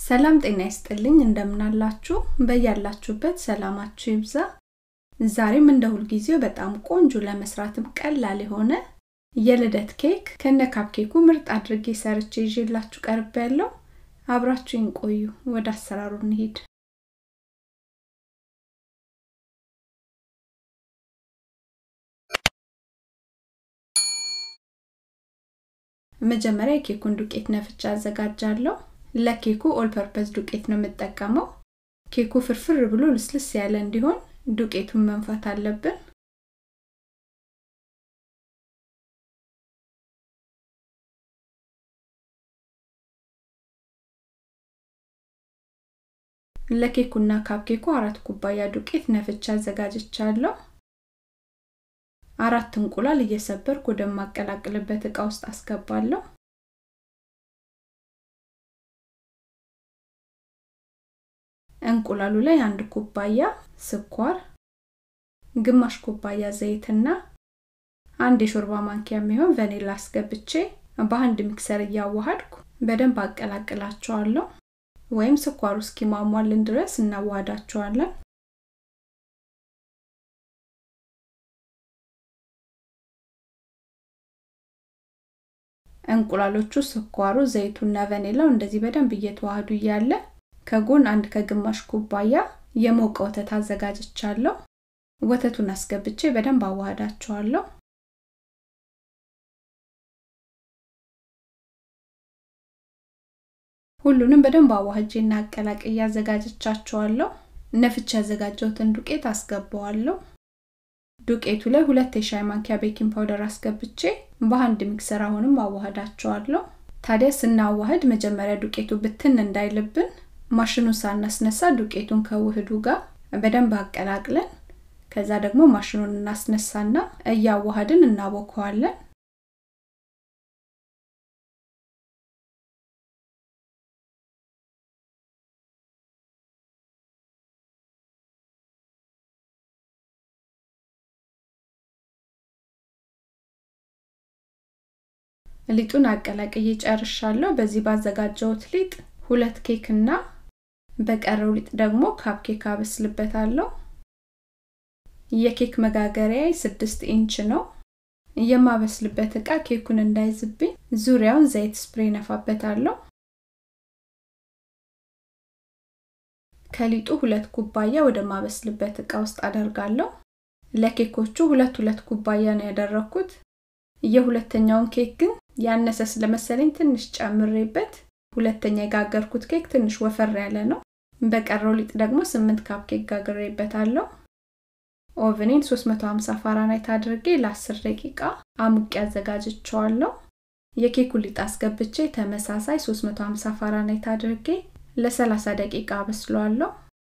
ሰላም ጤና ይስጥልኝ እንደምናላችሁ በያላችሁበት ሰላማችሁ ይብዛ ዛሬም እንደ ሁልጊዜው በጣም ቆንጆ ለመስራትም ቀላል የሆነ የልደት ኬክ ከነ ካፕኬኩ ምርጥ አድርጌ ሰርቼ ይዤላችሁ ቀርብ ያለው አብራችሁን ቆዩ ወደ አሰራሩ እንሂድ መጀመሪያ የኬኩን ዱቄት ነፍቻ አዘጋጃለሁ ለኬኩ ኦል ፐርፐዝ ዱቄት ነው የምጠቀመው ኬኩ ፍርፍር ብሎ ልስልስ ያለ እንዲሆን ዱቄቱን መንፋት አለብን ለኬኩና ካፕኬኩ አራት ኩባያ ዱቄት ነፍቻ አዘጋጅቻለሁ አራት እንቁላል እየሰበርኩ ወደማቀላቅልበት እቃ ውስጥ አስገባለሁ እንቁላሉ ላይ አንድ ኩባያ ስኳር ግማሽ ኩባያ ዘይትና አንድ የሾርባ ማንኪያ የሚሆን ቫኒላ አስገብቼ በአንድ ሚክሰር እያዋሃድኩ በደንብ አቀላቅላቸዋለሁ ወይም ስኳሩ እስኪሟሟልን ድረስ እናዋሃዳቸዋለን እንቁላሎቹ ስኳሩ ዘይቱና ቫኒላው እንደዚህ በደንብ እየተዋህዱ እያለ ከጎን አንድ ከግማሽ ኩባያ የሞቀ ወተት አዘጋጅቻለሁ ወተቱን አስገብቼ በደንብ አዋህዳቸዋለሁ ሁሉንም በደንብ አዋህጄና አቀላቅ እያዘጋጀቻቸዋለሁ ነፍቻ ያዘጋጀሁትን ዱቄት አስገባዋለሁ ዱቄቱ ላይ ሁለት የሻይ ማንኪያ ቤኪንግ ፓውደር አስገብቼ በአንድ ሚክሰር አሁንም አዋህዳቸዋለሁ ታዲያ ስናዋህድ መጀመሪያ ዱቄቱ ብትን እንዳይልብን ማሽኑን ሳናስነሳ ዱቄቱን ከውህዱ ጋር በደንብ አቀላቅለን ከዛ ደግሞ ማሽኑን እናስነሳና እያዋሃድን እናቦከዋለን ሊጡን አቀላቅዬ ጨርሻለሁ በዚህ ባዘጋጀሁት ሊጥ ሁለት ኬክ እና በቀረው ሊጥ ደግሞ ካፕኬክ አበስልበታለሁ የኬክ መጋገሪያ ስድስት ኢንች ነው የማበስልበት እቃ ኬኩን እንዳይዝብኝ ዙሪያውን ዘይት ስፕሬ ነፋበታለሁ ከሊጡ ሁለት ኩባያ ወደ ማበስልበት እቃ ውስጥ አደርጋለሁ ለኬኮቹ ሁለት ሁለት ኩባያ ነው ያደረኩት የሁለተኛውን ኬክ ግን ያነሰ ስለመሰለኝ ትንሽ ጨምሬበት ሁለተኛ የጋገርኩት ኬክ ትንሽ ወፈር ያለ ነው በቀረው ሊጥ ደግሞ ስምንት ካፕ ኬክ ጋግሬበታለሁ ኦቨኔን 350 ፋራናይት አድርጌ ለ10 ደቂቃ አሙቅ ያዘጋጅቸዋለሁ የኬኩ ሊጥ አስገብቼ ተመሳሳይ 350 ፋራናይት አድርጌ ለ30 ደቂቃ አበስለዋለሁ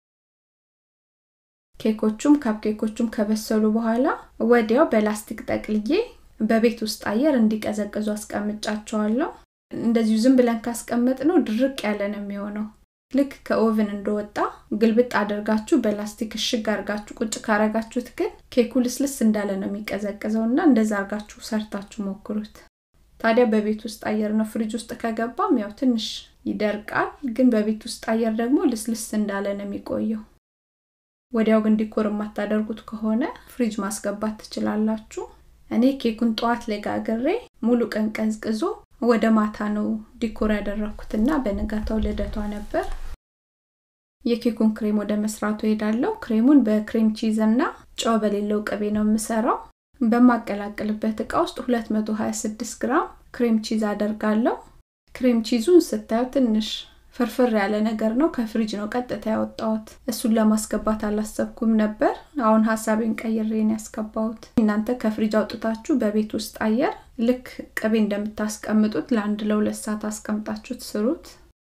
ኬኮቹም ካፕኬኮቹም ከበሰሉ በኋላ ወዲያው በላስቲክ ጠቅልዬ በቤት ውስጥ አየር እንዲቀዘቅዙ አስቀምጫቸዋለሁ እንደዚሁ ዝም ብለን ካስቀመጥ ነው ድርቅ ያለ ነው የሚሆነው ልክ ከኦቭን እንደወጣ ግልብጥ አድርጋችሁ በላስቲክ እሽግ አርጋችሁ ቁጭ ካረጋችሁት ግን ኬኩ ልስልስ እንዳለ ነው የሚቀዘቅዘው እና እንደዛ አርጋችሁ ሰርታችሁ ሞክሩት ታዲያ በቤት ውስጥ አየር ነው ፍሪጅ ውስጥ ከገባም ያው ትንሽ ይደርቃል ግን በቤት ውስጥ አየር ደግሞ ልስልስ እንዳለ ነው የሚቆየው ወዲያው ግን ዲኮር የማታደርጉት ከሆነ ፍሪጅ ማስገባት ትችላላችሁ እኔ ኬኩን ጠዋት ላይ ጋግሬ ሙሉ ቀን ቀዝቅዞ ወደ ማታ ነው ዲኮር ያደረኩትና በንጋታው ልደቷ ነበር የኬኩን ክሬም ወደ መስራቱ ሄዳለሁ ክሬሙን በክሬም ቺዝ እና ጨው በሌለው ቅቤ ነው የምሰራው በማቀላቅልበት እቃ ውስጥ 226 ግራም ክሬም ቺዝ አደርጋለሁ ክሬም ቺዙን ስታዩ ትንሽ ፍርፍር ያለ ነገር ነው ከፍሪጅ ነው ቀጥታ ያወጣሁት እሱን ለማስገባት አላሰብኩም ነበር አሁን ሀሳቤን ቀይሬን ያስገባሁት እናንተ ከፍሪጅ አውጥታችሁ በቤት ውስጥ አየር ልክ ቅቤ እንደምታስቀምጡት ለአንድ ለሁለት ሰዓት አስቀምጣችሁት ስሩት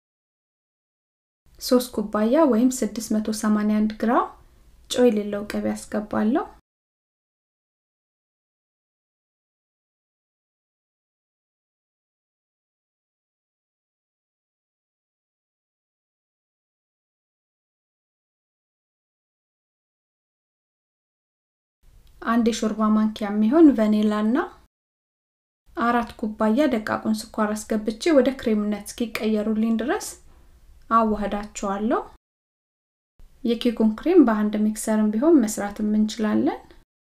ሶስት ኩባያ ወይም 681 ግራም ጨው የሌለው ቅቤ ያስገባለሁ አንድ የሾርባ ማንኪያ የሚሆን ቫኒላ እና አራት ኩባያ ደቃቁን ስኳር አስገብቼ ወደ ክሬምነት እስኪቀየሩልኝ ድረስ አዋህዳቸዋለሁ የኬኩን ክሬም በአንድ ሚክሰርም ቢሆን መስራትም እንችላለን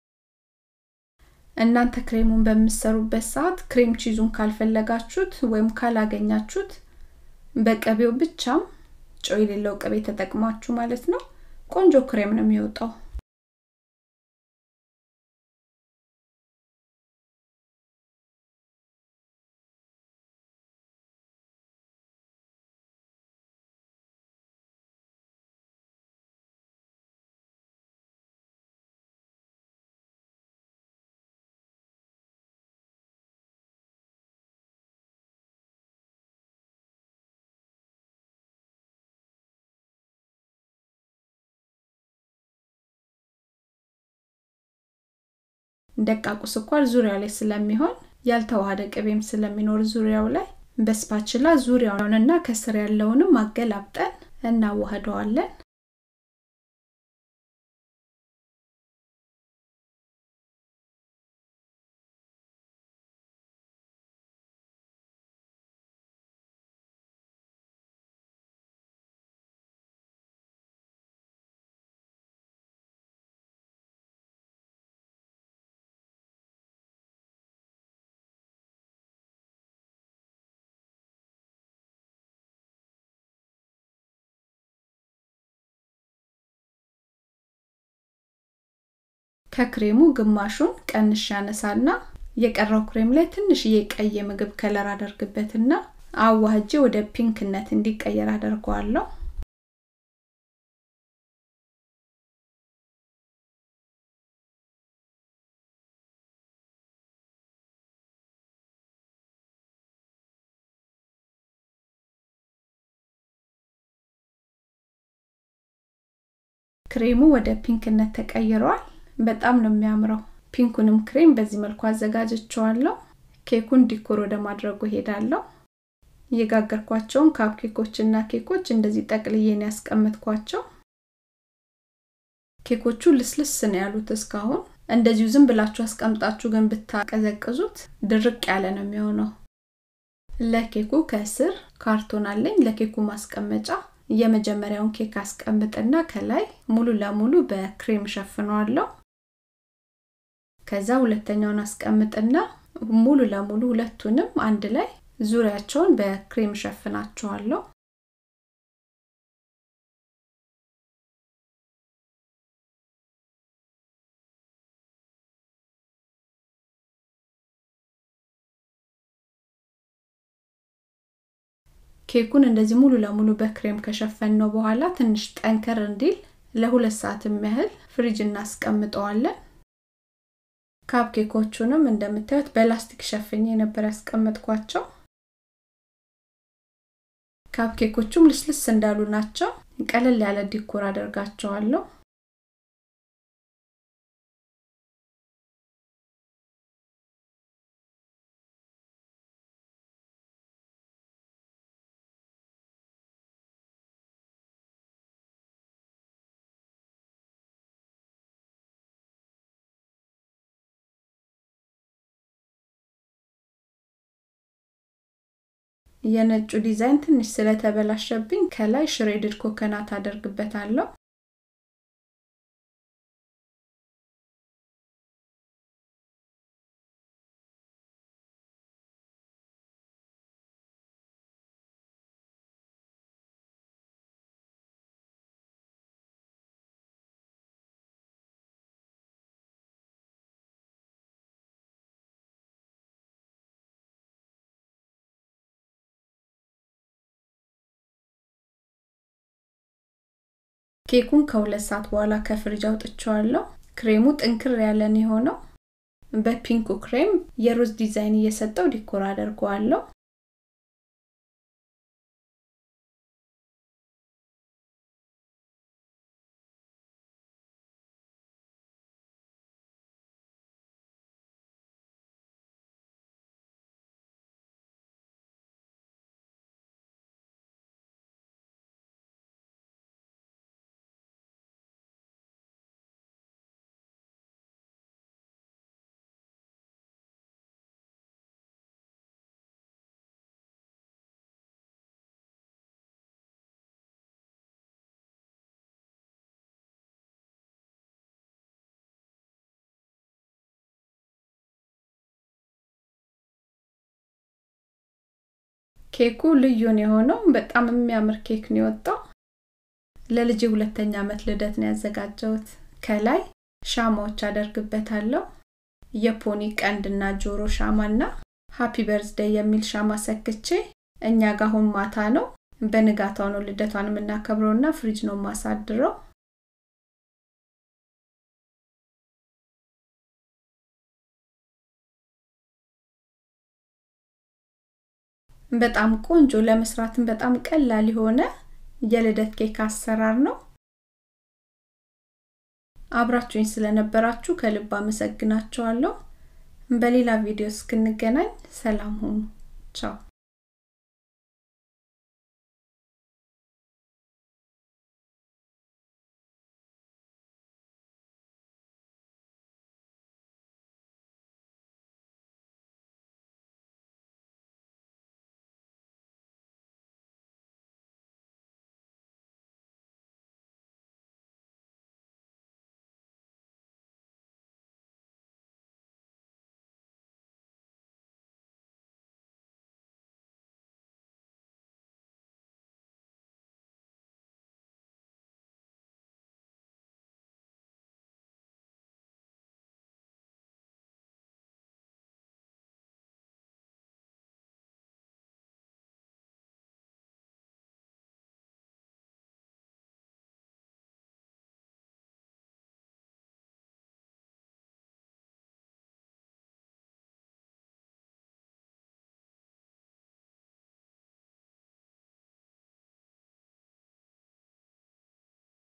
እናንተ ክሬሙን በምሰሩበት ሰዓት ክሬም ቺዙን ካልፈለጋችሁት ወይም ካላገኛችሁት በቅቤው ብቻም ጨው የሌለው ቅቤ ተጠቅማችሁ ማለት ነው ቆንጆ ክሬም ነው የሚወጣው ደቃቁ ስኳር ዙሪያው ላይ ስለሚሆን ያልተዋሃደ ቅቤም ስለሚኖር ዙሪያው ላይ በስፓችላ ዙሪያውንና ከስር ያለውንም አገላብጠን እናዋህደዋለን ከክሬሙ ግማሹን ቀንሽ ያነሳና የቀረው ክሬም ላይ ትንሽዬ ቀይ የምግብ ከለር አደርግበትና አዋህጄ ወደ ፒንክነት እንዲቀየር አደርገዋለሁ ክሬሙ ወደ ፒንክነት ተቀይሯል በጣም ነው የሚያምረው ፒንኩንም ክሬም በዚህ መልኩ አዘጋጀቸዋለሁ ኬኩን ዲኮር ወደ ማድረጉ ሄዳለሁ የጋገርኳቸውን ካፕ ኬኮች እና ኬኮች እንደዚህ ጠቅልዬን ያስቀመጥኳቸው ኬኮቹ ልስልስ ነው ያሉት እስካሁን እንደዚሁ ዝም ብላችሁ አስቀምጣችሁ ግን ብታቀዘቅዙት ድርቅ ያለ ነው የሚሆነው ለኬኩ ከስር ካርቶን አለኝ ለኬኩ ማስቀመጫ የመጀመሪያውን ኬክ አስቀምጥና ከላይ ሙሉ ለሙሉ በክሬም ሸፍነዋለሁ ከዛ ሁለተኛውን አስቀምጥና ሙሉ ለሙሉ ሁለቱንም አንድ ላይ ዙሪያቸውን በክሬም ሸፍናቸዋለሁ ኬኩን እንደዚህ ሙሉ ለሙሉ በክሬም ከሸፈን ነው በኋላ ትንሽ ጠንከር እንዲል ለሁለት ሰዓት የሚያህል ፍሪጅ እናስቀምጠዋለን ካፕ ኬኮቹንም እንደምታዩት በላስቲክ ሸፍኜ ነበር ያስቀመጥኳቸው ካፕ ኬኮቹም ልስልስ እንዳሉ ናቸው ቀለል ያለ ዲኮር አደርጋቸዋለሁ የነጩ ዲዛይን ትንሽ ስለተበላሸብኝ ከላይ ሽሬድድ ኮከናት አደርግበታለሁ ኬኩን ከሁለት ሰዓት በኋላ ከፍሪጅ አውጥቼዋለሁ ክሬሙ ጥንክር ያለን የሆነው በፒንኩ ክሬም የሩዝ ዲዛይን እየሰጠው ዲኮር አደርገዋለሁ ኬኩ ልዩን የሆነው በጣም የሚያምር ኬክ ነው የወጣው ለልጅ ሁለተኛ ዓመት ልደት ነው ያዘጋጀሁት ከላይ ሻማዎች አደርግበታለሁ የፖኒ ቀንድና ጆሮ ሻማና ሃፒ በርዝደይ የሚል ሻማ ሰክቼ እኛ ጋር አሁን ማታ ነው በንጋታው ነው ልደቷን የምናከብረውና ፍሪጅ ነው ማሳድረው በጣም ቆንጆ ለመስራትም በጣም ቀላል የሆነ የልደት ኬክ አሰራር ነው አብራችሁኝ ስለነበራችሁ ከልብ አመሰግናችኋለሁ በሌላ ቪዲዮ እስክንገናኝ ሰላም ሁኑ ቻው